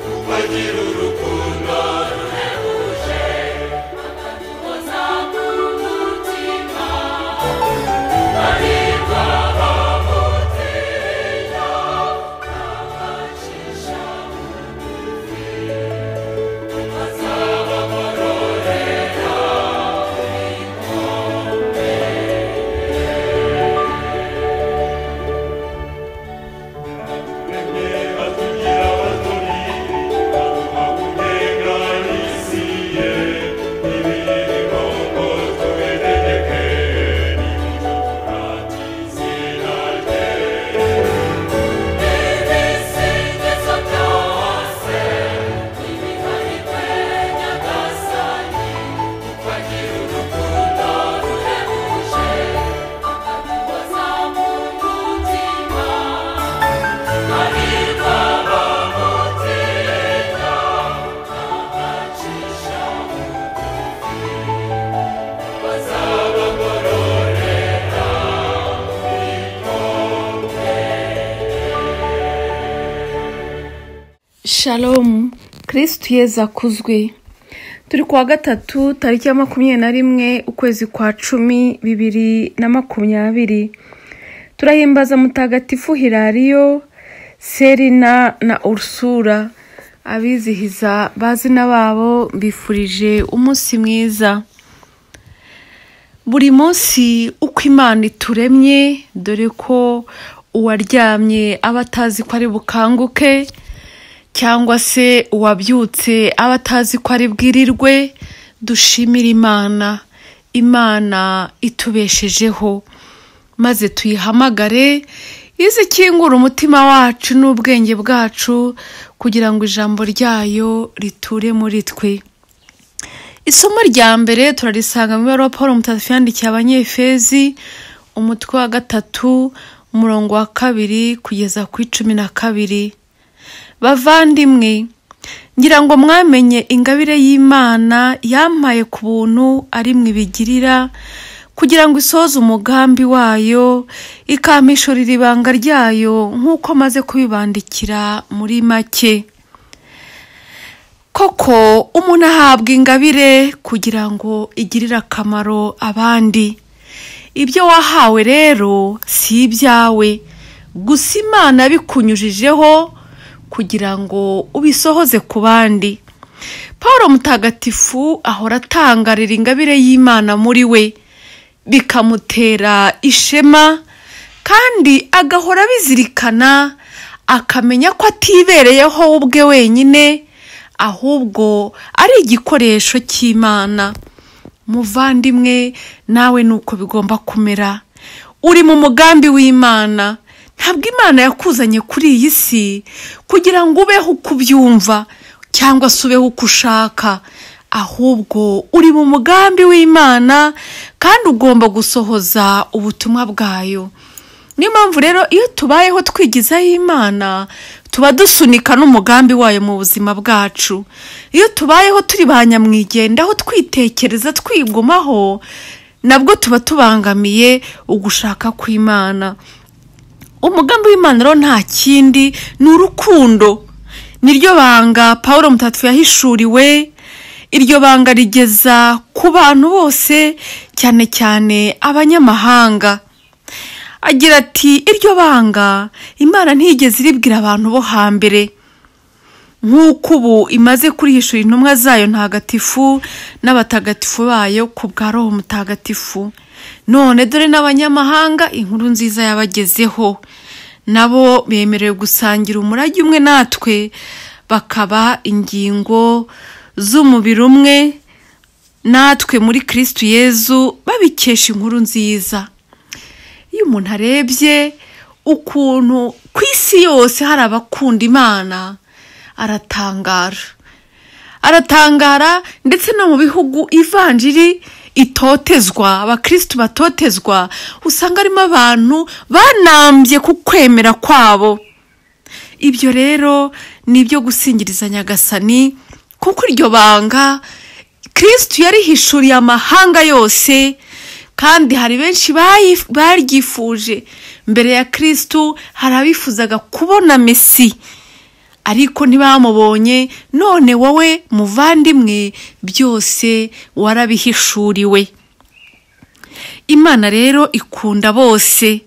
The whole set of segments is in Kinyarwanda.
tugira urukundo ruhebuje bakatuhoza ku mutima barigwa bamutinya abacisha bugufi bazabakororera ibikombe baturemye batugira abatoni baduha kunenga isi ye ibirimo ngo tubitegeke nimujye turata izina rye ibisingizo byose nibiharirwe nyagasani ukagira urukundo ruhebuje akaduhoza mu mutima Shalom kirisitu yeza akuzwe turi kuwa gatatu tariki ya makumyabiri na rimwe ukwezi kwa cumi bibiri na makumyabiri turahimbaza mutagatifu hirariyo serina na urusura abizihiza bazina babo bifurije umunsi mwiza buri munsi uko imana ituremye dore ko uwaryamye aba atazi ko ari bukanguke cyangwa se uwabyutse aba atazi ko ari bwirirwe dushimire imana imana itubeshejeho maze tuyihamagare izi ikingura umutima wacu n'ubwenge bwacu kugira ngo ijambo ryayo riture muri twe isomo rya mbere turarisanga mu ibaruwa paul umutagatifu yandikiye abanyefezi umutwe wa gatatu umurongo wa kabiri kugeza ku icumi na kabiri bavandimwe ngira ngo mwamenye ingabire y'imana yampaye ku buntu ari ibigirira kugira ngo isoze umugambi wayo ikampishurira ibanga ryayo nk'uko amaze kubibandikira muri make koko umuntu ahabwa ingabire kugira ngo igirire akamaro abandi ibyo wahawe rero si ibyawe gusa imana bikunyujijeho kugira ngo ubisohoze ku bandi paul mutagatifu ahora atangarira ingabire y'imana muri we bikamutera ishema kandi agahora abizirikana akamenya ko atibereyeho we ubwe wenyine ahubwo ari igikoresho cy'imana muvandimwe nawe ni uko bigomba kumera uri mu mugambi w'imana ntabwo imana yakuzanye kuri iyi si kugira ngo ubeho uko ubyumva cyangwa se ubeho uko ushaka ahubwo uri mu mugambi w'imana kandi ugomba gusohoza ubutumwa bwayo niyo mpamvu rero iyo tubayeho twigizaho imana tuba dusunika n'umugambi wayo mu buzima bwacu iyo tubayeho turi ba nyamwigendaho twitekereza twigumaho nabwo tuba tubangamiye ugushaka kw'imana umugambi w'imana rero nta kindi ni urukundo niryo banga paul mutatu yahishuriwe iryo banga rigeza ku bantu bose cyane cyane abanyamahanga agira ati iryo banga imana ntiyigeze iribwira abantu bo hambere nk'uko ubu imaze kurihishura intumwa zayo ntagatifu n'abatagatifu bayo ku bwa roho mutagatifu none dore n'abanyamahanga inkuru nziza yabagezeho nabo bemerewe gusangira umurage umwe natwe bakaba ingingo z'umubiri umwe natwe muri kirisitu yezu babikesha inkuru nziza iyo umuntu arebye ukuntu ku isi yose hari abakunda imana aratangara aratangara ndetse no mu bihugu ivanjiri itotezwa abakirisitu batotezwa usanga harimo abantu banambye ku kwemera kwabo ibyo rero ni ibyo gusingiriza nyagasani kuko iryo banga kirisitu yarihishuriye amahanga yose kandi hari benshi baryifuje mbere ya kirisitu hari abifuzaga kubona mesi ariko ntibamubonye none wowe muvandimwe byose warabihishuriwe imana rero ikunda bose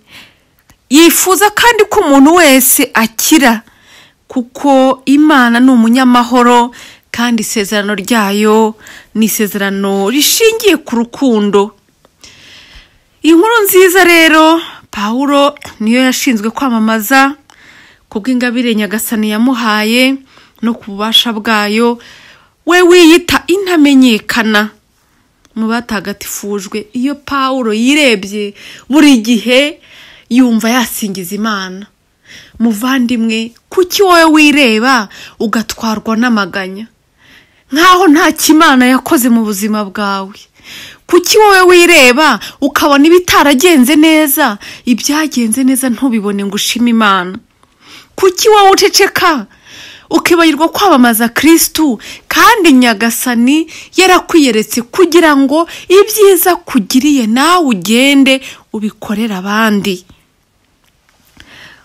yifuza kandi ko umuntu wese akira kuko imana ni umunyamahoro kandi isezerano ryayo ni isezerano rishingiye ku rukundo inkuru nziza rero paul niyo yashinzwe kwamamaza kubw'ingabire nyagasani yamuhaye no ku bubasha bwayo we wiyita intamenyekana mu batagatifujwe iyo paul yirebye buri gihe yumva yasingiza imana muvandimwe kuki wowe wireba ugatwarwa n'amaganya nk'aho nta kimana yakoze mu buzima bwawe kuki wowe wireba ukabona ibitaragenze neza ibyagenze neza ntubibone ngo ushime imana kuki wowe uceceka ukibagirwa kwamamaza kirisitu kandi nyagasani yarakwiyeretse kugira ngo ibyiza kugiriye nawe ugende ubikorere abandi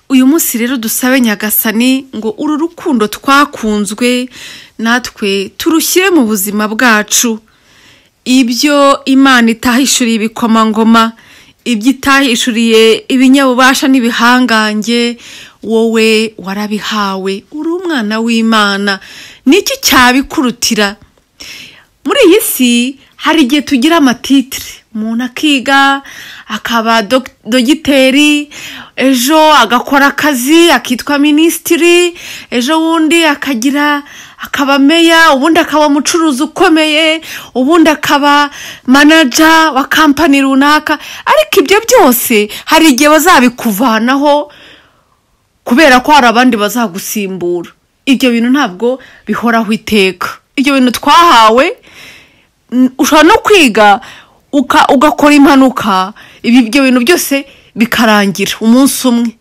uyu munsi rero dusabe nyagasani ngo uru rukundo twakunzwe natwe turushyire mu buzima bwacu ibyo imana itahishuriye ibikomangoma ibyo itahishuriye ibinyabubasha n'ibihangange wowe warabihawe uri umwana w'imana niki cyabikurutira muri iyi si hari igihe tugira amatitire umuntu akiga akaba dog- dogiteri ejo agakora akazi akitwa minisitiri ejo bundi akagira akaba meya ubundi akaba umucuruzi ukomeye ubundi akaba manaja wa kampani runaka ariko ibyo byose hari igihe bazabikuvanaho kubera ko hari abandi bazagusimbura ibyo bintu ntabwo bihoraho iteka ibyo bintu twahawe n- ushobora no kwiga uka- ugakora impanuka ibi- ibyo bintu byose bikarangira umunsi umwe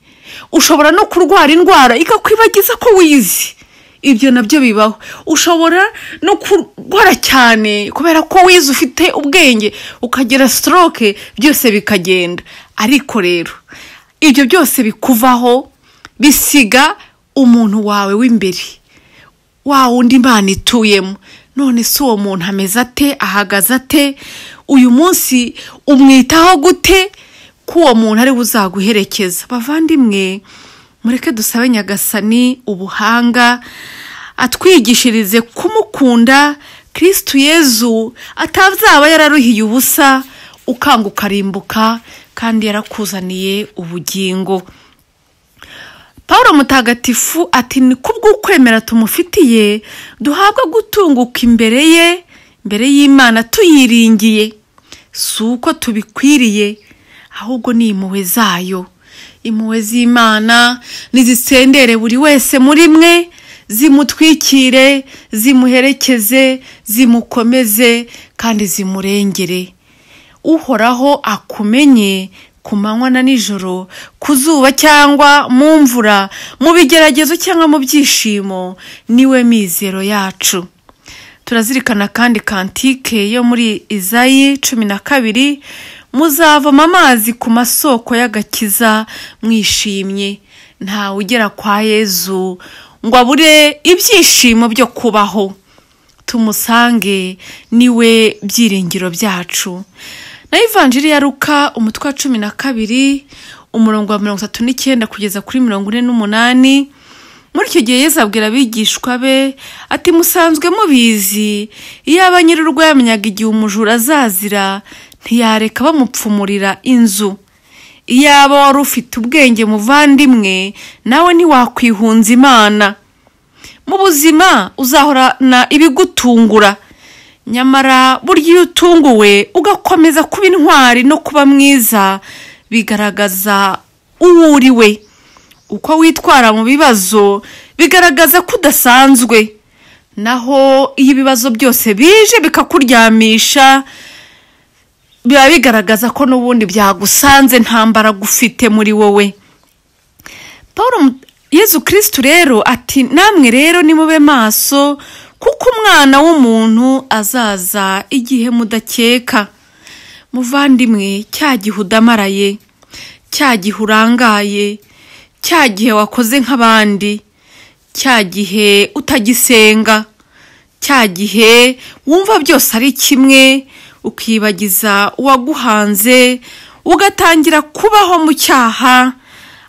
ushobora no kurwara indwara ikakwibagiza ko wizi ibyo nabyo bibaho ushobora no kurwara cyane kubera ko wize ufite ubwenge ukagira stroke byose bikagenda ariko rero ibyo byose bikuvaho bisiga umuntu wawe w'imbere wa wundi imana ituyemo none si uwo muntu ameze ate ahagaze ate uyu munsi umwitaho gute ko uwo muntu ari buzaguherekeza bavandimwe mureke dusabe nyagasani ubuhanga atwigishirize kumukunda kirisitu yezu atazaba yararuhiye ubusa ukanga ukarimbuka kandi yarakuzaniye ubugingo paul mutagatifu ati ni kubw'ukwemera tumufitiye duhabwa gutunguka imbere ye imbere y'imana tuyiringiye si uko tubikwiriye ahubwo ni impuhwe zayo impuhwe z'imana nizisendere buri wese muri mwe zimutwikire zimuherekeze zimukomeze kandi zimurengere uhoraho akumenye ku manywa na nijoro ku zuba cyangwa mu mvura mu bigeragezo cyangwa mu byishimo niwe mizero yacu turazirikana kandi kantike yo muri izayi cumi na kabiri muzavoma amazi ku masoko y'agakiza mwishimye ntawe ugera kwa yezu ngo abure ibyishimo byo kubaho tumusange niwe byiringiro byacu na ivanjiri ya ruka umutwe wa cumi na kabiri umurongo wa mirongo itatu n'icyenda kugeza kuri mirongo ine n'umunani muri icyo gihe yezu abwira abigishwa be ati musanzwe mubizi iyo aba nyir'urugo yamenyaga igihe umujura azazira ntiyareka bamupfumurira inzu iyaba wari ufite ubwenge muvandimwe nawe ntiwakwihunza imana mu buzima uzahorana ibigutungura nyamara burya iyo utunguwe ugakomeza kuba intwari no kuba mwiza bigaragaza uwo uriwe uko witwara mu bibazo bigaragaza ko udasanzwe naho iyo ibibazo byose bije bikakuryamisha biba bigaragaza ko n'ubundi byagusanze nta mbaraga ufite muri wowe paul Mu- yezu kirisitu rero ati namwe rero nimube maso kuko umwana w'umuntu azaza igihe mudakeka muvandimwe cya gihe udamaraye cya gihe urangaye cya gihe wakoze nk'abandi cya gihe utagisenga cya gihe wumva byose ari kimwe ukibagiza uwaguhanze ugatangira kubaho mu cyaha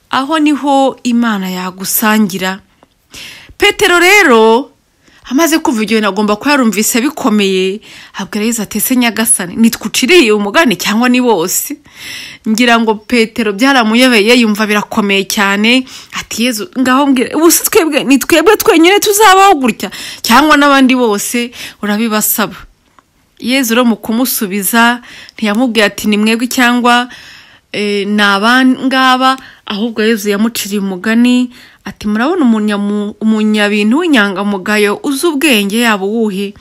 aho niho imana yagusangira petero rero amaze kumva ibyo bintu agomba kuba yarumvise bikomeye abwira atese nyagasani nitwuciriye umugani cyangwa ni bose ngira ngo petero byaramuyobeye yumva birakomeye cyane ati yezu ngaho mbwira ubuse twebwe ni twebwe twenyine tuzabaho gutya cyangwa n'abandi bose urabibasaba yezu rero mu kumusubiza ntiyamubwiye ati ni mwebwe cyangwa eh, ni abangaba ahubwo yezu yamuciriye umugani ati murabona umunyamu- umunyabintu w'inyangamugayo uzi ubwenge yaba uwuhe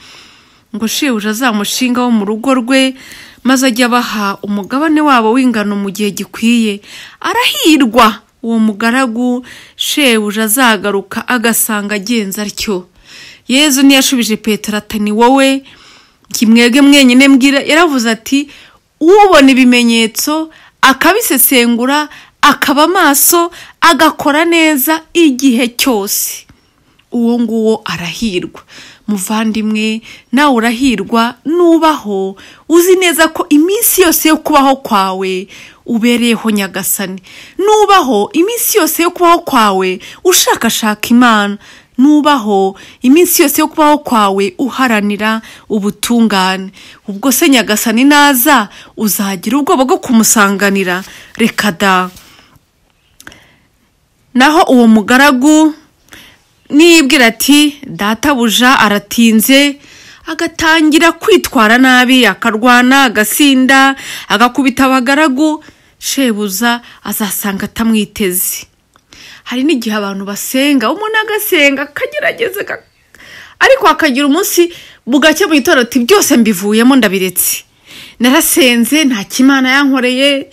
ngo shebuja azamushinga wo mu rugo rwe maze ajye abaha umugabane wabo w'ingano mu gihe gikwiye arahirwa uwo mugaragu shebuja azagaruka agasanga agenza atyo yezu ntiyashubije petero ati ni wowe kimwebwe mwenyine mbwira yaravuze ati ubona ibimenyetso akabisesengura akaba amaso agakora neza igihe cyose uwo nguwo arahirwa muvandimwe nawe urahirwa nubaho uzi neza ko iminsi yose yo kubaho kwawe ubereyeho nyagasani nubaho iminsi yose yo kubaho kwawe ushakashaka imana nubaho iminsi yose yo kubaho kwawe uharanira ubutungane ubwo se nyagasani naza uzagira ubwoba bwo kumusanganira reka da naho uwo mugaragu nibwira ati databuja aratinze agatangira kwitwara nabi akarwana agasinda agakubita abagaragu shebuza azasanga atamwiteze hari n'igihe abantu basenga umuntu agasenga akagerageza aga- ariko akagira umunsi bugacye mu gitondo ati byose mbivuyemo ndabiretse narasenze nta kimana yankoreye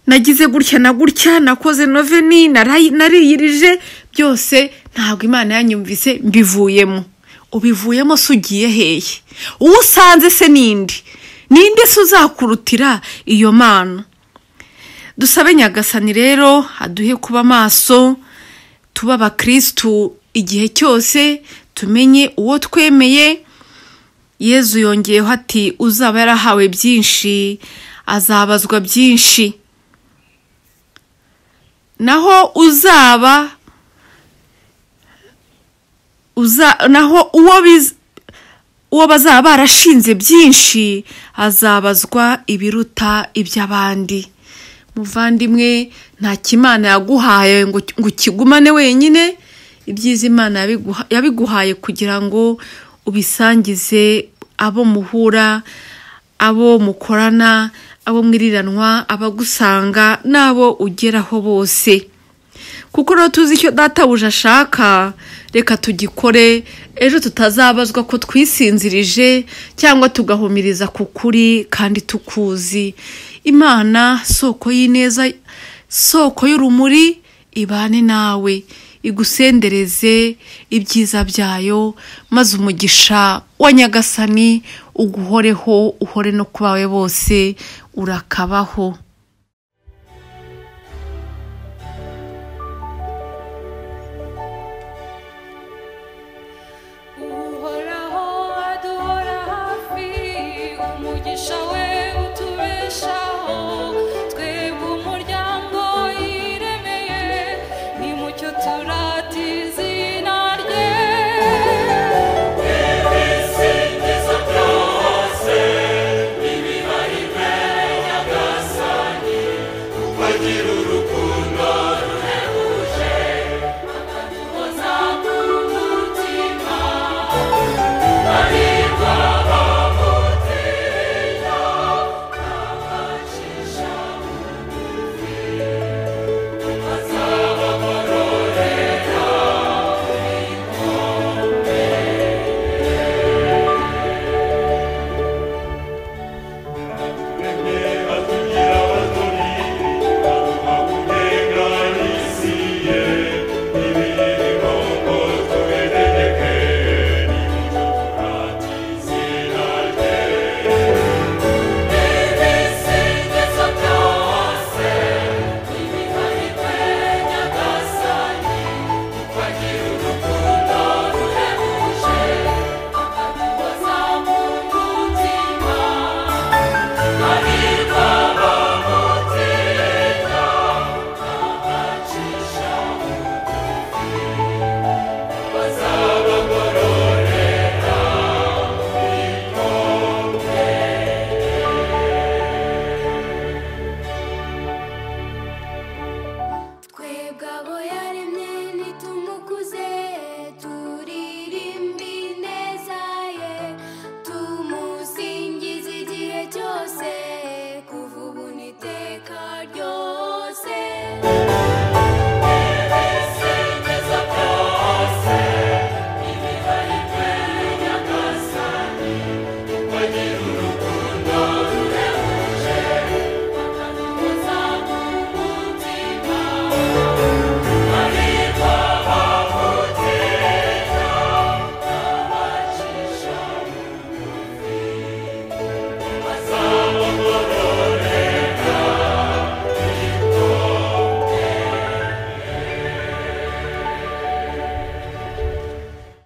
nagize gutya na gutya nakoze noveni narayi- nariyirije byose ntabwo imana yanyumvise mbivuyemo ubivuyemo se ugiye hehe uwo usanze se nindi ninde se uzakurutira iyo mana dusabe nyagasani rero aduhe kuba maso tuba abakirisitu igihe cyose tumenye uwo twemeye yezu yongeyeho ati uzaba yarahawe byinshi azabazwa byinshi naho uzaba uza naho uwo biz- uwo bazaba barashinze byinshi azabazwa ibiruta iby'abandi muvandimwe nta kimana yaguhaye ngo ngo ukigumane wenyine ibyiza imana yabiguha- yabiguhaye kugira ngo ubisangize abo muhura abo mukorana abo mwiriranwa abagusanga n'abo ugeraho bose kuko rero tuzi icyo databuja ashaka reka tugikore ejo tutazabazwa ko twisinzirije cyangwa tugahumiriza ku kuri kandi tukuzi imana soko y'ineza soko y'urumuri ibane nawe igusendereze ibyiza byayo maze umugisha wa nyagasani uguhoreho uhore no ku bawe bose urakabaho